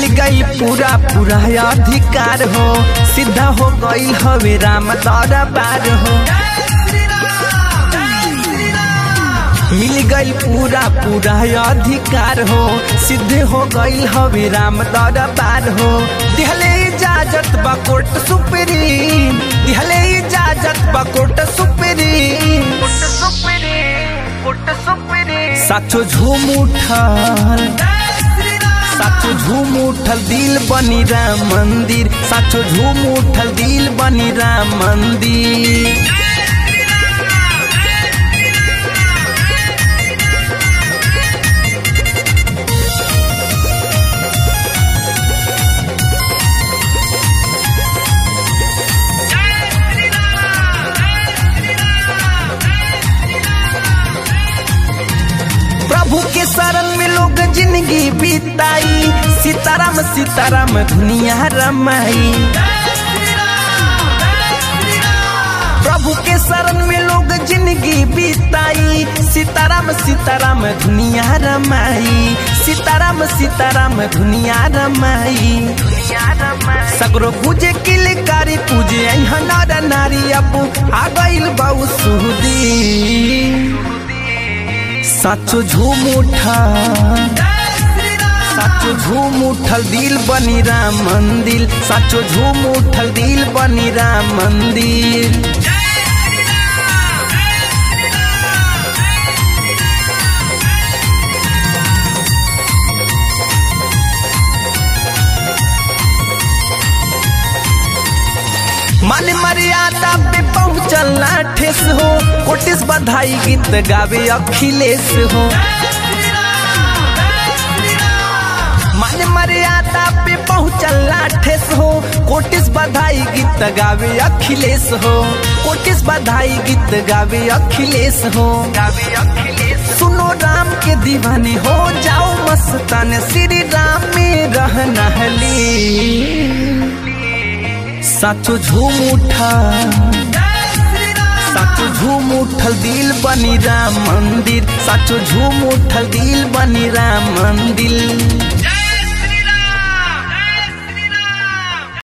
गई पूरा पूरा अधिकार हो सीधा हो गई हवे राम दरबार हो मिल गई पूरा पूरा अधिकार हो सिद्ध हो गई हवे राम दरबार हो दिहले इजाजत बा कोर्ट सुप्रीम दिहले इजाजत बा कोर्ट सुप्रीम साचो झूम उठल साचो झूम उठल दिल बनी राम मंदिर साचो झूम उठल दिल बनी राम मंदिर प्रभु के शरण में लोग जिंदगी बिताई सीताराम सीताराम दुनिया रमाई प्रभु के शरण में लोग जिंदगी बिताई सीताराम सीताराम दुनिया रमाई सीताराम सीताराम दुनिया रमाई सगरो पूजे किलकारी पूजे यहाँ नर नारी अपू आ गइल बहु सुदी साचो झूम उठा साचो झूम उठल दिल बनी राम मंदिर साचो झूम उठल दिल बनी राम मंदिर मान मर्यादा पे पहुंचल ना ठेस हो कोटिस बधाई गीत गावे अखिलेश हो मान मर्यादा पे पहुंचल ना ठेस हो कोटिस बधाई गीत गावे अखिलेश हो कोटिस बधाई गीत गावे अखिलेश हो गावे अखिलेश सुनो राम के दीवाने हो जाओ मस्तान श्री राम में रहना हली साचो झूम उठा साचो झूम उठल दिल बनी राम मंदिर साचो झूम उठल दिल बनी राम मंदिर